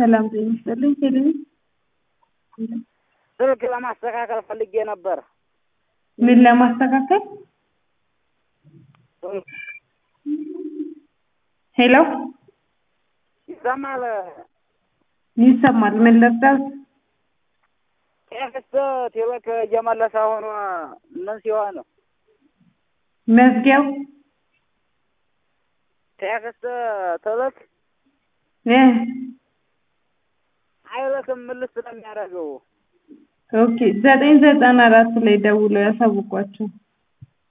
ሰላም ጤና ይስጥልኝ። ቴሌቪ ስልክ ለማስተካከል ፈልጌ ነበር። ምን ለማስተካከል? ሄሎ ይሰማል? ይሰማል። ምን ልርዳት? ቴክስት ቴሌክ እየመለሰ ሆኖ ምን ሲሆን መዝጊያው ቴክስት ትልክ እ አይልክም። ምልስ ስለሚያደርገው ኦኬ ዘጠኝ ዘጠና አራት ላይ ደውለው ያሳውቋቸው።